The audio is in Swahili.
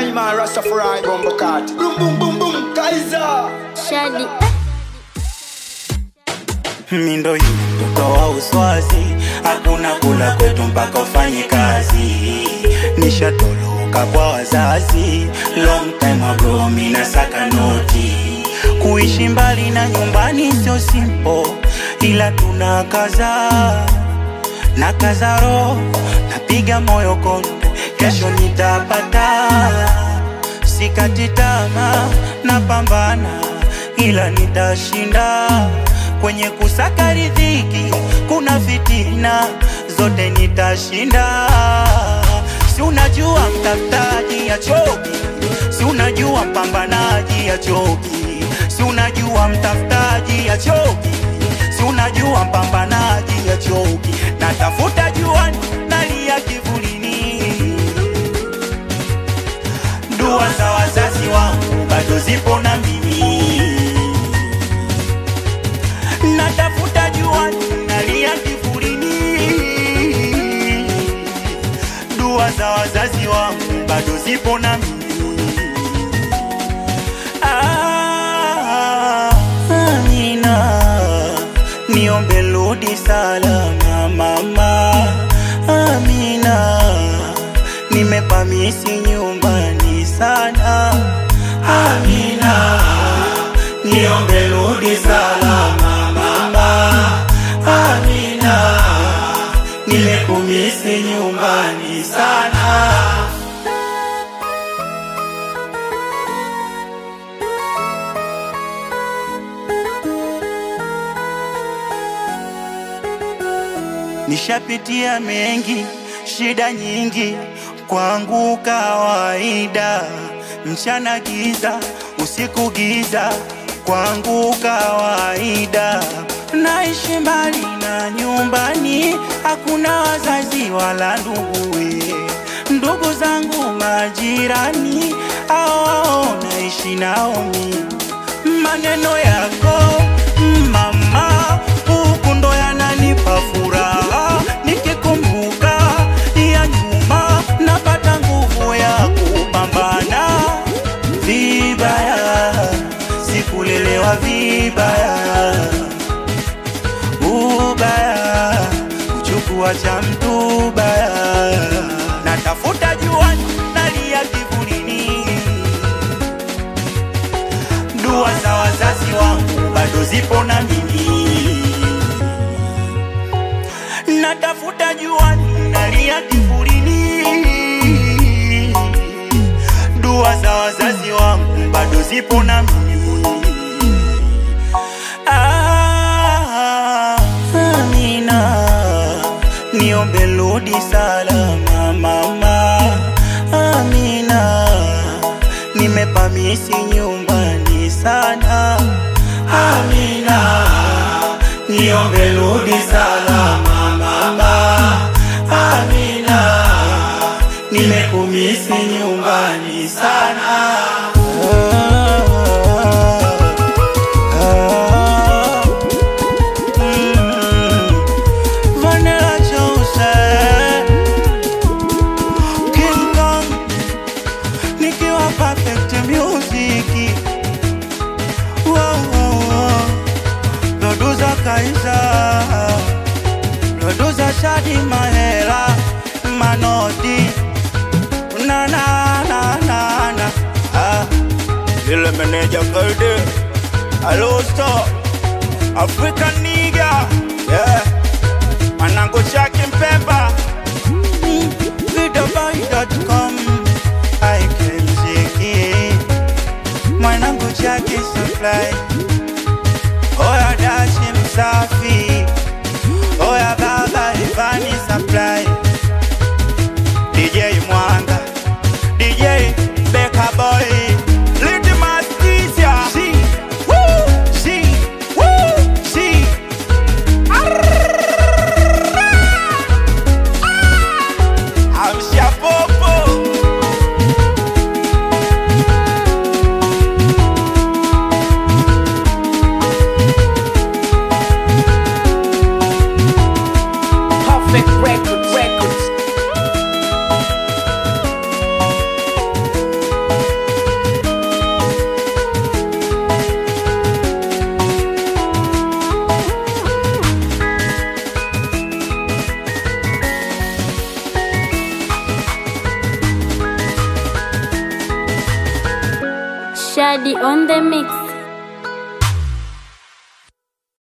Real man Rastafari Bumbo Cat Boom boom boom boom Kaiser Shadi mindo yu mtoto wa uswazi, hakuna kula kwetu mpaka ufanye kazi. Nishatoloka kwa wazazi, long time ago, mina saka noti. Kuishi mbali na nyumbani sio simple, ila tuna kaza na kaza roho, napiga moyo konde, kesho nitapata. Sikati tamaa, napambana, ila nitashinda kwenye kusaka riziki kuna fitina zote nitashinda. Si unajua mtafutaji achoki, si unajua mpambanaji achoki, si unajua mtafutaji achoki, si unajua mpambanaji achoki. Natafuta juani, nalia kivulini, dua za wazazi wangu bado zipo na mimi natafuta jua nalia kivulini, dua za wazazi wangu bado zipo na mimi. Ah, Amina, niombe rudi salama mama. Amina, nimepamisi nyumbani sana. Amina, niombe rudi salama mama. Amina, nimekumisi nyumbani sana. Nishapitia mengi, shida nyingi, kwangu kawaida. Mchana giza, usiku giza, kwangu kawaida. Naishi mbali na nyumbani, hakuna wazazi wala nduguwe. Ndugu zangu majirani, hao naishi nao mimi maneno yako mama, huku ndo yananipa furaha. Nikikumbuka ya nyuma, napata nguvu ya kupambana. Vibaya sikulelewa vibaya, ubaya kuchukua cha mtu baya. Natafuta juani, nalia kivulini dua za wazazi wangu bado zipo na mimi, natafuta juani, nalia kivulini. Dua za wazazi wangu bado zipo na mimi. Ah, Amina, niombe rudi salama mama. Amina, nimepamisi nyumbani sana. Amina, niombe rudi salama mama. Amina, nimekumisi nyumbani sana. Ah, mm, Vanilla Joseph, King Kong, nikiwa perfect music. Wow, wow, wow. Producer Kaiza, producer Shadi Mahela, Manodi, na na na na na. Ah, ile meneja Kalde, Hello Star, African nigga, yeah. Manango Chaki Mpemba, videoboy.com, IKMZK, mwanangu Chaki Supply, oya Dashi Msafi, oya baba Ivani Supply, DJ Mwanga, DJ Beka Boy, Little Mastisia, si, woo, si, woo, si. Amsha popo. Perfect record. Shadi on the mix.